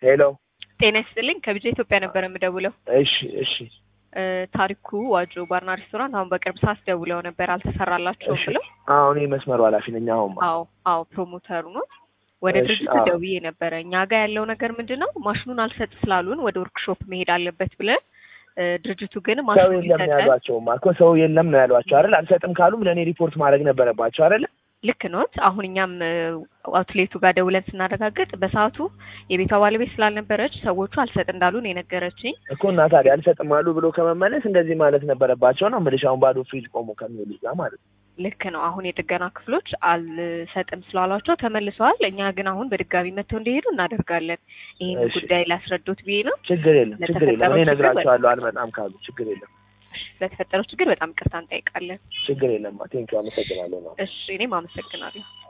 ሄሎ ጤና ይስጥልኝ ከቢጃ ኢትዮጵያ ነበር የምደውለው። እሺ እሺ እ ታሪኩ ዋጆ ባርና ሬስቶራንት አሁን በቅርብ ሰዓት ደውለው ነበር አልተሰራላቸውም እሺ ብለው። አሁን መስመሩ ኃላፊ ነኝ። አሁን አዎ አዎ ፕሮሞተሩ ነው። ወደ እሺ፣ ድርጅቱ አዎ። ደውዬ ነበረ። እኛ ጋር ያለው ነገር ምንድን ነው? ማሽኑን አልሰጥ ስላሉን ወደ ወርክሾፕ መሄድ አለበት ብለን እ ድርጅቱ ግን ሰው ማሽኑ የለም ነው ሊሰጠን ያሏቸውማ እኮ ሰው የለም ነው ያሏቸው አይደል? አልሰጥም ካሉም ለእኔ ሪፖርት ማድረግ ነበረባቸው አይደል? ልክ ኖት። አሁን እኛም እ አውትሌቱ ጋር ደውለን ስናረጋግጥ በሰዓቱ የቤቷ ባለቤት ስላልነበረች ሰዎቹ አልሰጥ እንዳሉን የነገረችኝ። እኮ እና ታዲያ አልሰጥም አሉ ብሎ ከመመለስ እንደዚህ ማለት ነበረባቸው ነው የምልሽ። አሁን ባዶ ፍሪጅ ቆሞ ከሚውሉ ጋር ማለት ነው። ልክ ነው። አሁን የጥገና ክፍሎች አልሰጥም ስላሏቸው ተመልሰዋል። እኛ ግን አሁን በድጋሚ መጥተው እንዲሄዱ እናደርጋለን። ይህን እሺ። ጉዳይ ላስረዶት ብዬ ነው። ችግር የለም ችግር የለም። ለተፈጠረው እኔ ችግር እነግራቸዋለሁ አልመጣም ካሉ ችግር የለም ስለተፈጠረው ችግር በጣም ይቅርታ እንጠይቃለን። ችግር የለም። ቴንኪው አመሰግናለሁ ነው እሺ፣ እኔም አመሰግናለሁ።